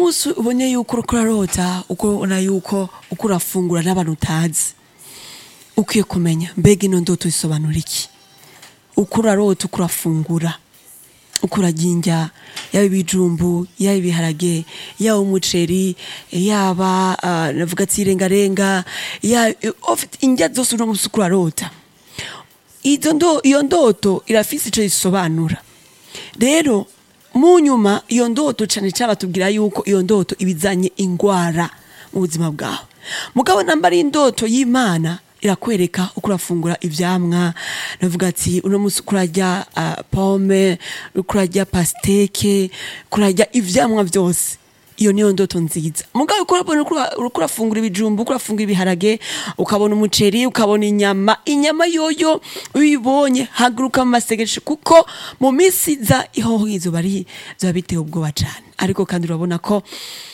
umunsi ubonye yuko uriko urarota uko ubona yuko uko urafungura n'abantu utazi ukwiye kumenya mbega ino ndoto isobanura iki uko urarota uko urafungura uko urarya indya yaba ibijumbu yaba ibiharage yaba umuceri yaba ah, navuga ati irengarenga ya- ufite indya zose uno munsi uko urarota izo ndo iyo ndoto irafise ico isobanura rero mu nyuma iyo ndoto cane cane batubwira yuko iyo ndoto ibizanye ingwara mu buzima bwawe mugabo namba ari indoto y'imana irakwereka uko urafungura ivyamwa navuga ati uno munsi uko urarya ah, pome uko urarya pasteke uko urarya ivyamwa vyose iyo niyo ndoto nziza mugabo uko urabona uko ura- uko urafungura ibijumbu uko urafungura ibiharage ukabona umuceri ukabona inyama inyama yoyo uyibonye haguruka mu masegesho kuko mu minsi iza ihoho izuba ari- zoba biteye ubwoba cane ariko kandi urabona ko